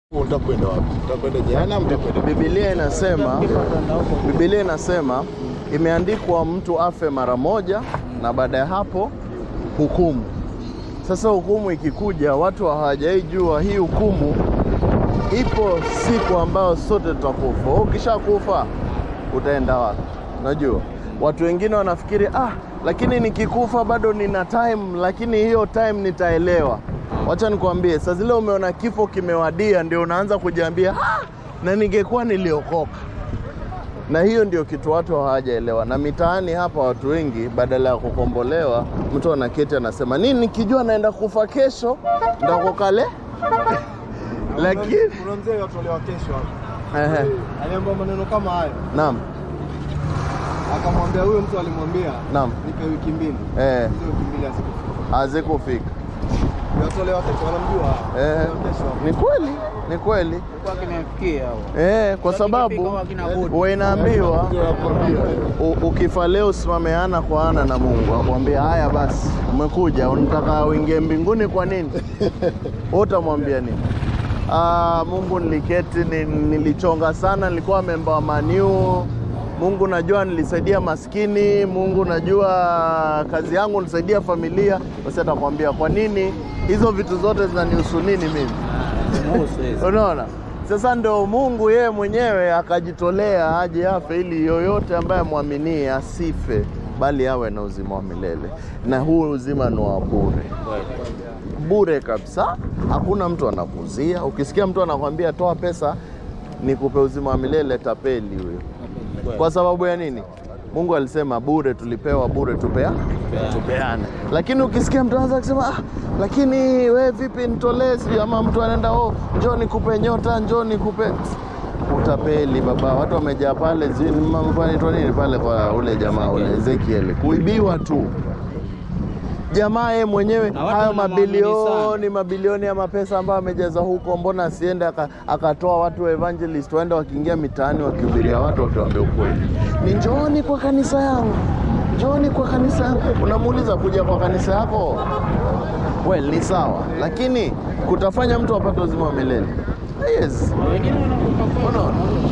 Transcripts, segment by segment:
Utakwenda wapi? Utakwenda jehanamu, utakwenda Biblia inasema Biblia inasema imeandikwa mtu afe mara moja na baada ya hapo hukumu. Sasa hukumu ikikuja, watu hawajaijua hii hukumu ipo siku ambayo sote tutakufa. Wewe Ukishakufa utaenda wapi? Unajua, watu wengine wanafikiri ah, lakini nikikufa bado nina time, lakini hiyo time nitaelewa. Wacha nikwambie, saa zile umeona kifo kimewadia, ndio unaanza kujiambia ah, na ningekuwa niliokoka. Na hiyo ndio kitu watu hawajaelewa. Na mitaani hapa watu wengi badala ya kukombolewa, mtu anaketi anasema nini, nikijua naenda kufa kesho ndakokale lakini Kuna mzee watolewa kesho hapo. ehe, Aliambiwa maneno kama hayo. naam Akamwambia huyo mtu alimwambia, naam, nipe wiki mbili. eh, Hizo wiki mbili hazikufika. hazikufika. Watolewa kesho wanamjua. Eh, Watolewa kesho hapo. ni kweli, ni kweli kwa kimemfikia hao. eh, kwa Sasa sababu ikifika wakina Budi. wewe inaambiwa Nakwambia. u- ukifa leo usimame ana kwa ana na Mungu, akwambia haya basi, umekuja unataka uingie mbinguni, kwa nini? Wewe utamwambia nini? Ah, Mungu niliketi ni, nilichonga sana, nilikuwa memba wa maniu. Mungu najua nilisaidia maskini. Mungu najua kazi yangu nilisaidia familia. Basi atakwambia kwa nini hizo vitu zote zinanihusu nini mimi? Muhusu hizo. Unaona, sasa ndio Mungu yeye mwenyewe akajitolea aje afe ili yoyote ambaye amwaminie asife, bali awe na uzima wa milele, na huu uzima ni wa bure bure kabisa. Hakuna mtu anakuzia. Ukisikia mtu anakwambia toa pesa nikupe uzima wa milele, tapeli huyo. Kwa sababu ya nini? Mungu alisema bure tulipewa, bure tupea tupeane. Lakini ukisikia mtu anaanza kusema ah, lakini we vipi nitolee, sijui ama mtu anaenda oh, njoo nikupe nyota, njoo nikupe utapeli baba. Watu wamejaa pale, sijui ni mambo anaitwa nini pale kwa ule jamaa ule Ezekiel, kuibiwa tu jamaa yeye mwenyewe Na watu hayo wanamwamini mabilioni mabilioni ya mapesa ambayo amejaza huko, mbona asiende aka- akatoa watu wa evangelist waende wakiingia mitaani wakihubiria watu wakiwaambia ukweli, ni njooni kwa kanisa yangu, njooni kwa kanisa yangu. Unamuuliza kuja kwa kanisa yako, well, ni sawa, lakini kutafanya mtu apate uzima wa milele yes. Wengine wanakupa Unaona?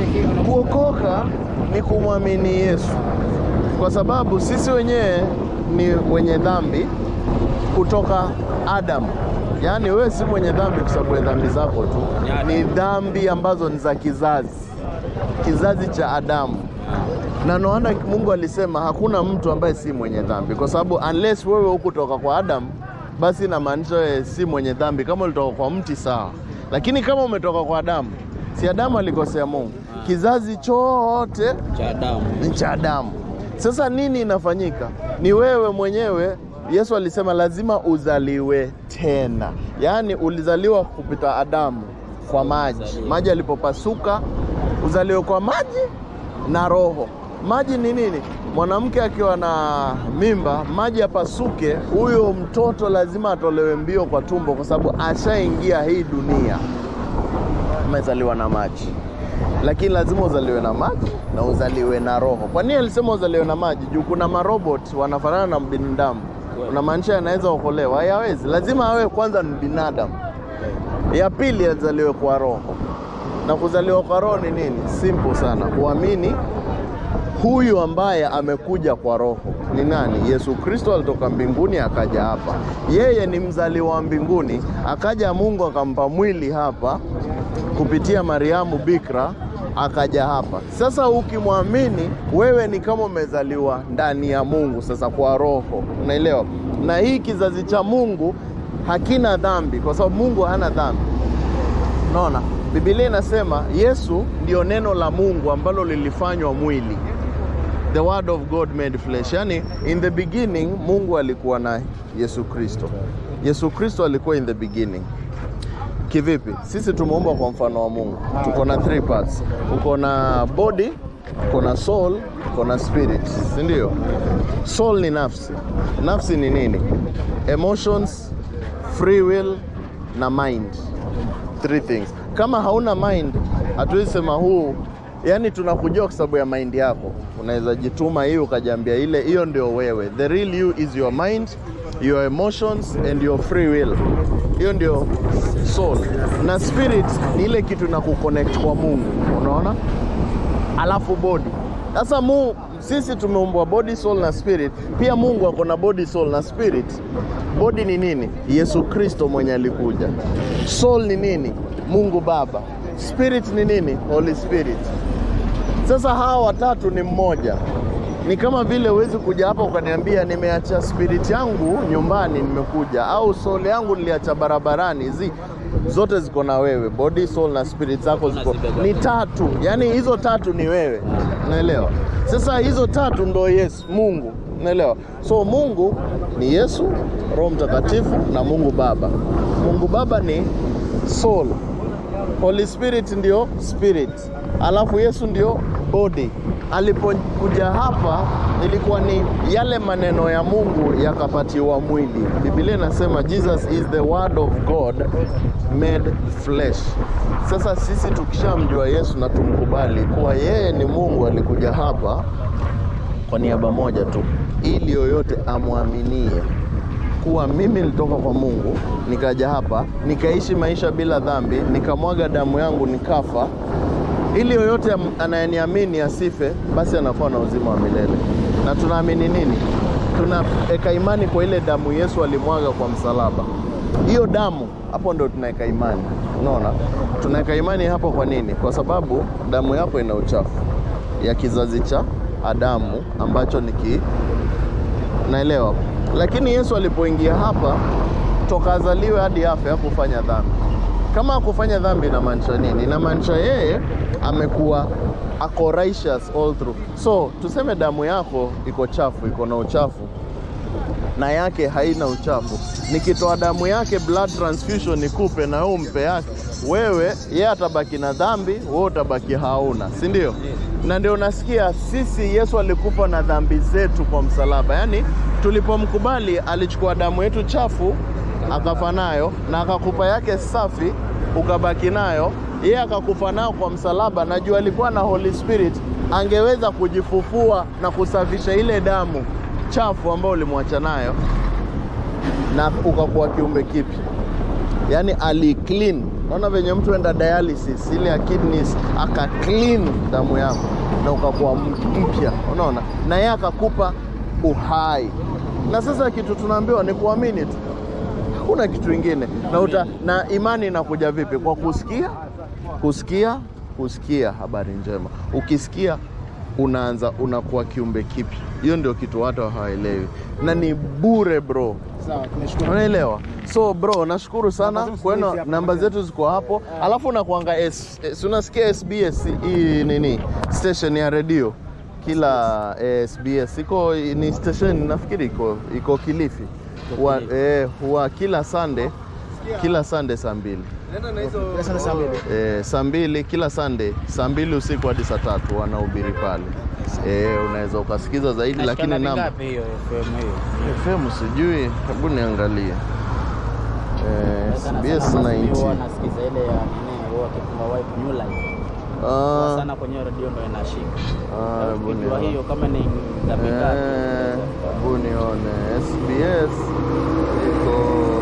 Kuokoka ni kumwamini Yesu, kwa sababu sisi wenyewe ni wenye dhambi kutoka Adamu. Yaani wewe si mwenye dhambi kwa sababu ya dhambi zako tu, ni dhambi ambazo ni za kizazi, kizazi cha Adamu. Na naona Mungu alisema hakuna mtu ambaye si mwenye dhambi, kwa sababu unless wewe hukutoka kwa Adamu, basi inamaanisha wewe si mwenye dhambi. Kama ulitoka kwa mti sawa, lakini kama umetoka kwa Adamu, si Adamu alikosea Mungu? Kizazi chote cha damu. ni cha Adamu. Sasa nini inafanyika? Ni wewe mwenyewe. Yesu alisema lazima uzaliwe tena, yaani ulizaliwa kupita Adamu kwa maji. Maji alipopasuka, uzaliwe kwa maji na Roho. Maji ni nini? Mwanamke akiwa na mimba, maji yapasuke, huyo mtoto lazima atolewe mbio kwa tumbo, kwa sababu ashaingia hii dunia umezaliwa na maji, lakini lazima uzaliwe na maji na uzaliwe na roho. Kwa nini alisema uzaliwe na maji? Juu kuna marobot wanafanana na binadamu, unamaanisha yanaweza okolewa? Hayawezi, lazima awe kwanza ni binadamu. Ya pili azaliwe kwa roho, na kuzaliwa kwa roho ni nini? Simple sana, kuamini huyu ambaye amekuja kwa roho ni nani? Yesu Kristo alitoka mbinguni akaja hapa. Yeye ni mzaliwa wa mbinguni, akaja Mungu akampa mwili hapa kupitia Mariamu Bikira akaja hapa. Sasa ukimwamini wewe ni kama umezaliwa ndani ya Mungu, sasa kwa roho, unaelewa? Na hii kizazi cha Mungu hakina dhambi, kwa sababu Mungu hana dhambi. Unaona, Biblia inasema Yesu ndio neno la Mungu ambalo lilifanywa mwili, the word of God made flesh. Yani, in the beginning Mungu alikuwa na Yesu Kristo. Yesu Kristo alikuwa in the beginning. Kivipi? Sisi tumeumbwa kwa mfano wa Mungu, tuko na three parts. Uko na body, uko na soul, uko na spirit, si ndio? Soul ni nafsi. Nafsi ni nini? Emotions, free will na mind three things. Kama hauna mind, hatuwezi sema huu, yani tunakujua kwa sababu ya mind yako. Unaweza jituma hii ukajiambia ile, hiyo ndio wewe. The real you is your mind your emotions and your free will. Hiyo ndio soul, na spirit ni ile kitu na kuconnect kwa Mungu, unaona alafu body. Sasa mu sisi tumeumbwa body, soul na spirit. Pia Mungu ako na body, soul na spirit. Body ni nini? Yesu Kristo mwenye alikuja. Soul ni nini? Mungu Baba. Spirit ni nini? Holy Spirit. Sasa hawa watatu ni mmoja. Ni kama vile huwezi kuja hapa ukaniambia nimeacha spirit yangu nyumbani nimekuja, au soul yangu niliacha barabarani. Zi zote ziko na wewe, body, soul na spirit zako ziko ni tatu, yaani hizo tatu ni wewe, unaelewa? Sasa hizo tatu ndo Yesu, Mungu, unaelewa? So Mungu ni Yesu, Roho Mtakatifu na Mungu Baba. Mungu Baba ni soul, Holy Spirit ndio spirit, alafu Yesu ndio body. Alipokuja hapa ilikuwa ni yale maneno ya Mungu yakapatiwa mwili. Biblia inasema Jesus is the word of God made flesh. Sasa sisi tukishamjua Yesu na tumkubali kuwa yeye ni Mungu, alikuja hapa kwa niaba moja tu, ili yoyote amwaminie kuwa mimi nilitoka kwa Mungu nikaja hapa nikaishi maisha bila dhambi, nikamwaga damu yangu nikafa, ili yoyote am- anayeniamini asife, basi anakuwa na uzima wa milele. Na tunaamini nini? Tunaweka imani kwa ile damu Yesu alimwaga kwa msalaba. Hiyo damu, hapo ndo tunaweka imani. Unaona, tunaweka imani hapo. Kwa nini? Kwa sababu damu yako ina uchafu ya kizazi cha Adamu ambacho ni ki, naelewa. Lakini Yesu alipoingia hapa, toka azaliwe hadi afe hakufanya dhambi. Kama hakufanya dhambi, inamaanisha nini? Inamaanisha yeye amekuwa ako righteous all through. So tuseme damu yako iko chafu, iko na uchafu na yake haina uchafu. Nikitoa damu yake blood transfusion nikupe na wewe umpe yake, wewe yeye atabaki na dhambi, wewe utabaki hauna, si ndio? Na ndio unasikia sisi Yesu alikufa na dhambi zetu kwa msalaba, yaani tulipomkubali alichukua damu yetu chafu akafa nayo na akakupa yake safi ukabaki nayo, yeye akakufa nayo kwa msalaba. Najua alikuwa na Holy Spirit, angeweza kujifufua na kusafisha ile damu chafu ambayo ulimwacha nayo na ukakuwa kiumbe kipya, yaani ali clean. Naona venye mtu enda dialysis ile ya kidneys aka clean damu yako na ukakuwa mpya, unaona, na yeye akakupa uhai. Na sasa kitu tunaambiwa ni kuamini tu, hakuna kitu ingine. Na, uta, na imani inakuja vipi? Kwa kusikia, kusikia, kusikia habari njema. Ukisikia unaanza unakuwa kiumbe kipya. Hiyo ndio kitu watu hawaelewi, na ni bure bro. Sawa, tunashukuru. Unaelewa? So bro, nashukuru sana Namba zetu kwenu, ziko hapo. namba zetu ziko hapo, alafu nakuanga S, S, unasikia SBS hii nini station ya redio kila eh, SBS iko ni station nafikiri iko iko Kilifi huwa eh, huwa kila Sunday kila Sunday saa mbili Pesa saa mbili. eh, saa mbili kila Sunday saa mbili usiku hadi saa tatu wanahubiri pale eh, unaweza ukasikiza zaidi, lakini Nashikanga namba vingapi hiyo FM hiyo? FM sijui, hebu niangalie eh, Sana SBS sana basi mimi huwa 90 nasikiza ile ya nini huwa akifunga wife new life. Ah, Huwa sana kwenye radio ndo inashika. ah, hebu Ukijua nione. hiyo kama ni ngapi Eh, ngapi. hebu nione SBS iko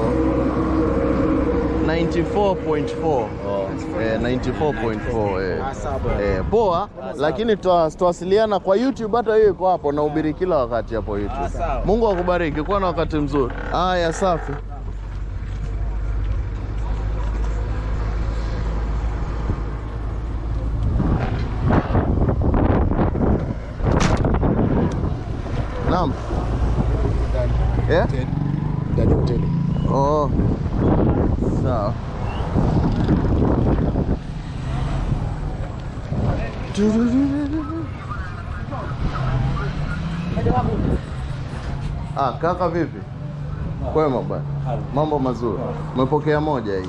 94.4 Eh, 94.4 eh. Ah, sawa bwana. Eh, poa, lakini tuta- tutawasiliana kwa YouTube, hata hiyo iko hapo, nahubiri kila wakati hapo YouTube. sawa. Mungu akubariki, kuwa na wakati mzuri. Haya, safi. Naam. Eh? Hotel. Ndani hoteli. Oh. Sawa. Ah, kaka vipi? Kwema bwana. Mambo mazuri. Umepokea moja hii.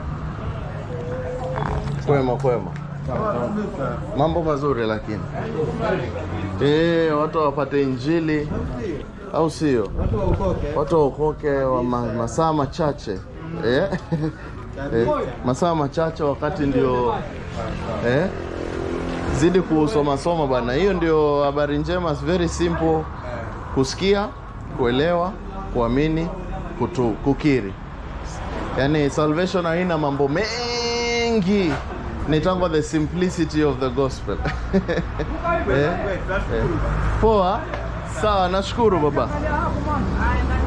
Kwema kwema. Mambo mazuri lakini. Eh, watu wapate injili au sio? Watu waokoke wa ma, masaa machache eh? eh, masaa machache wakati ndio eh? Zidi kusoma soma bana, hiyo ndio habari njema. It's very simple kusikia, kuelewa, kuamini kutu, kukiri yaani salvation haina mambo mengi ni tango the simplicity of the gospel eh? Eh. poa sawa nashukuru baba